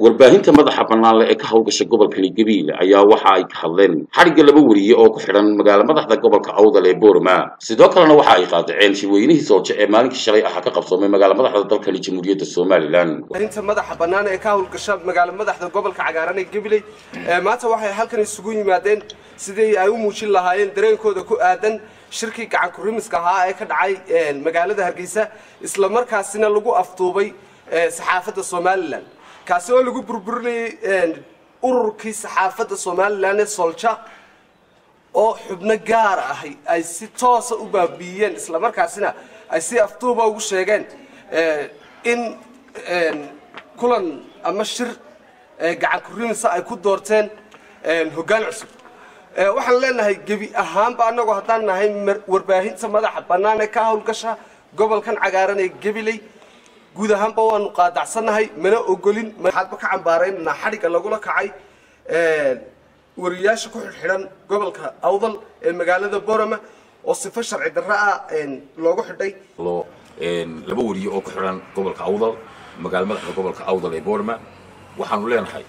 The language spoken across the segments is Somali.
warbaahinta madaxa bannaanle ee ka howlgasha gobolka Higabiile ayaa waxa ay ka hadleen xadhigga laba wariye oo ku xidhan magaala madaxda gobolka Awdal ee Boorama sidoo kalena waxa ay qaadaceen shirweynihii sooje ee maalinkii shalay ah ka qabsoomay magaala madaxda dalkani Jamhuuriyadda Somaliland warbaahinta madaxa bannaan ee ka howlgasha magaala madaxda gobolka cagaaran ee Gabiley maanta waxay halkan isugu yimaadeen sidii ay u muujin lahaayeen dareenkooda ku aadan shirkii gacan ku rimiska ahaa ee ka dhacay magaalada Hargeysa isla markaasina lagu afduubay saxaafadda Somaliland kaasi oo lagu burburinayay ururkii saxaafadda Somaliland ee Solja oo xubno gaar ah ay si toos ah u baabiiyeen isla markaasina ay si afduuba ugu sheegeen in kulan ama shir gacan ku rimisa ay ku doorteen hoggaan cusub waxaan leenahay gebi ahaanba annagoo haddaan nahay warbaahinta madaxa bannaan ee ka howlgasha gobolkan cagaaran ee Gabiley guud ahaanba waanu qaadacsannahay mana ogolin waxaadba ka cambaaraynanaa xadhigga lagula kacay wariyaasha ku xidhan gobolka awdal ee magaalada borama oo sifo sharci darro ah loogu xidhay laba wariye oo ku xidhan gobolka awdal magaala madaxda gobolka awdal ee borama waxaanu leenahay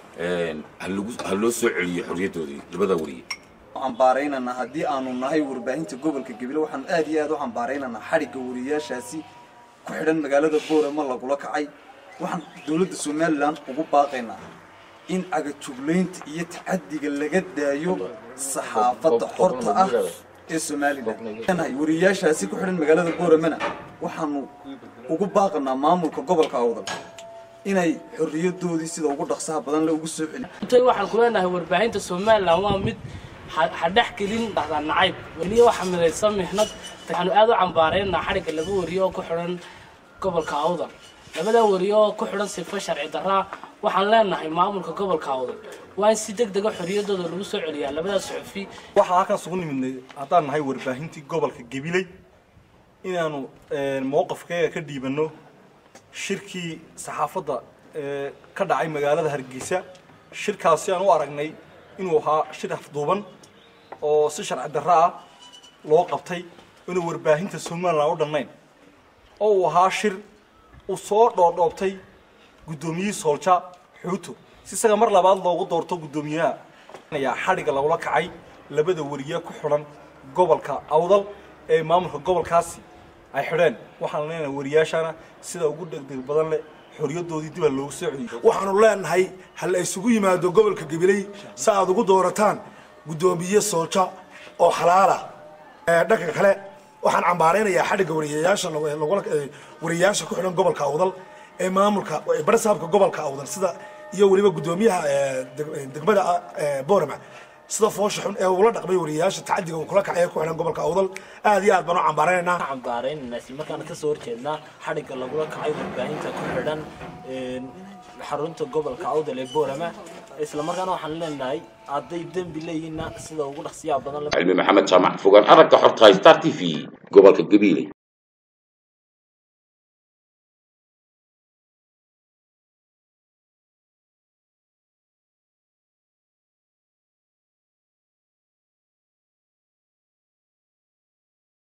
ha loo soo celiyo xorriyaddoodii labada wariye cambaaraynana haddii aanu nahay warbaahinta gobolka Gabiley waxaan aad iyo aad u cambaaraynana xadhigga wariyaashaasi ku xidhan magaalada Boorama lagula kacay waxaan dawladda Somaliland ugu baaqaynaa in agajugleynta iyo tacadiga laga daayo saxaafadda xorta ah ee Somaliland wariyaashaasi ku xidhan magaalada Booramana waxaanu ugu baaqanaa maamulka gobolka Awdal inay xorriyadoodii sida ugu dhaqsaha badan la ugu soo celiyaan waxaan ku leenahay warbaahinta Somaliland waa mid hadhex gelin dhahdaa nacayb weliya waxa midaysa mihnad waxaanu aad u cambaaraynaa xadhigga laba wariye oo ku xidhan gobolka awdal labada wariye oo ku xidhan sifo sharci darraa waxaan leenahay maamulka gobolka awdal waa in si deg dega xorriyaddooda lagu soo celiyaa labada suxufi waxaa halkaas ugu nimidnay haddaan nahay warbaahintii gobolka gabiley inaanu mowqafkeega ka dhiibanno shirkii saxaafadda ee ka dhacay magaalada hargeysa shirkaasi aan u aragnay inuu ahaa shir afduuban oo si sharci darro ah loo qabtay inuu warbaahinta somaliland u dhannayn oo uu ahaa shir uu soo dhoodhoobtay guddoomiyihii soolja xuuto si isaga mar labaad loogu doorto guddoomiyaha ayaa xadhigga lagula kacay labada wariye ku xidhan gobolka awdal ee maamulka gobolkaasi ay xidheen waxaan leenahay wariyaashana sida ugu degdeg badan leh xorriyadoodii dib loogu soo celiyay waxaanu leenahay hal isugu yimaado gobolka gabiley si aad ugu doorataan guddoomiye soolja oo xalaala dhanka kale waxaan cambaaraynayaa xadhigga wariyayaasha wariyayaasha ku xidhan gobolka awdal ee maamulka barsaabka gobolka awdal sida iyo weliba guddoomiyaha degmada boorama sida foosha xun ee ula dhaqmay wariyayaasha tacadiga uu kula kacay ku xidhan gobolka awdal aad iyo aad baan u cambaaraynaa cambaaraynayna isla markaana kasoo horjeednaa xadhigga lagula kacay warbaahinta ku xidhan xarunta gobolka awdal ee boorama isla markaana waxaan leenahay hadday dembi leeyihiinna sida ugu dhaqsiyaha badan cilmi maxamed jaamac fogaan aragga xorta star t v gobolka gabiile